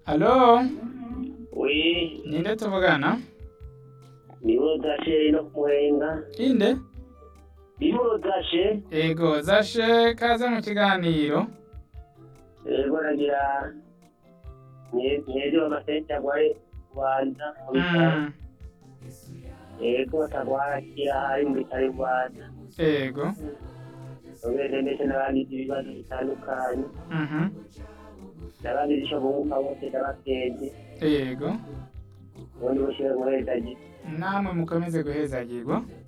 Alo, Oui, ninde tuvugana? nibo zashe no kumuhenga. Inde? Nibo zashe, Ego, zashe kaze mu kiganiro. ego nagira mwezi w'amasenta gwari kubanza mu bitaro. Mm, Ego batagwara kira hari mu bitaro i Rwanda. Ego. Ubende ndetse n'abagize ibibazo bitandukanye. Mhm. N'abagize ico bunguka bose ndabakenze. Ego. Ubundi bushire muhezaji. Namwe mukomeze guhezagirwa.